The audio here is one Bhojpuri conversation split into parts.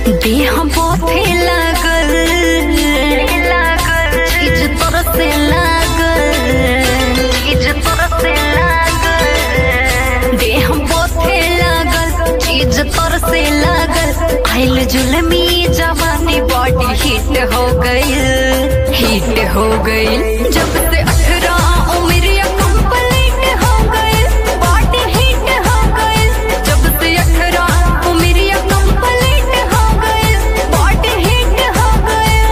देह पोथे लागल चीज तोर से लागल चीज तोर से लागल देह पोथे लागल चीज तोर से लागल आइल जुलमी जवानी बॉडी हिट हो गई हिट हो गई जब से अठारह उम्र कंप्लीट हो गई बॉडी हिट हो गई जब से अठारह उम्र कंप्लीट हो गई बॉडी हिट हो गई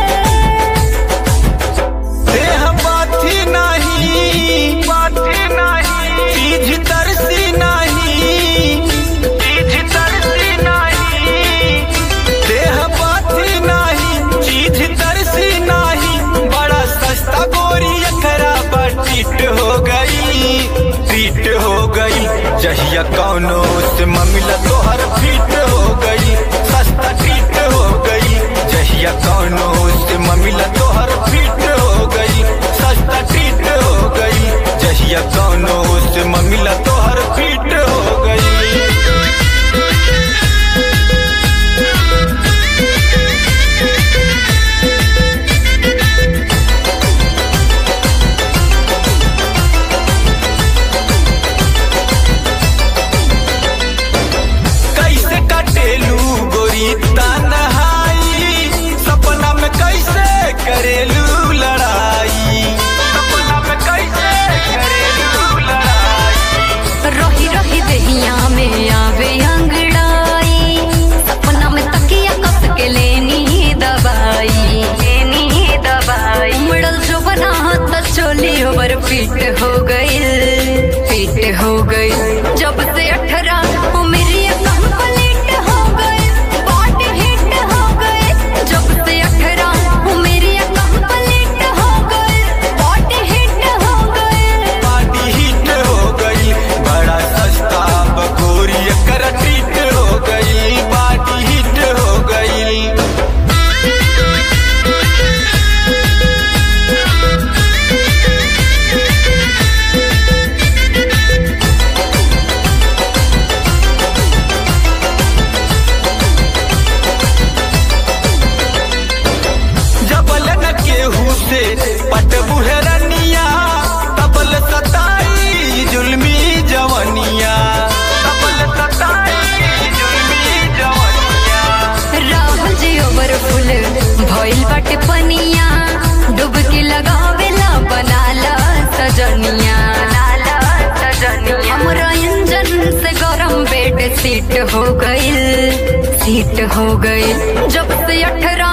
देह बाथी नाही बाथी नाही चीज तरसी नाही चीज तरसी नाही देह बाथी नाही चीज तरसी नाही बड़ा सस्ता गोरी एकरा पर ट्रीट हो गई ट्रीट हो गई जहिया कौनो से ममिला तोहर फिट हो गई सस्ता ट्रीट हो गई जहिया कौनो से ममिला तोहर फिट हो गई सस्ता ट्रीट हो गई जहिया कौनो से ममिला तोहर फिट हो गई कैसे कटेलू गोरी तन्हाई सपना में कैसे करेलू लड़ाई सपना में कैसे करेलू लड़ाई रही रही दहिया में आवे अंगड़ाई सपना में तकिया कस के लेनी दवाई लेनी दवाई मुड़ल जो बना तो चोली ओवर फिट हो गई फिट हो गई जब से अठारह उम्र कंप्लीट हो गई बॉडी हिट हो गई जब से अठारह उम्र कंप्लीट हो गई बॉडी हिट हो गई पार्टी हिट हो गई बड़ा सस्ता बकोरी कर ट्रीट हो गई पार्टी हिट हो गई जबल न केहू से पट बुहरनिया तबल सताई जुल्मी जवनिया तबल सताई जुल्मी जवनिया राहुल जी ओवर फुल भइल बाटे पनिया डुबकी लगावेला बनाला सजनिया हमरा इंजन से गरम बेड सीट हो गईल सीट हो गईल जब से अठारह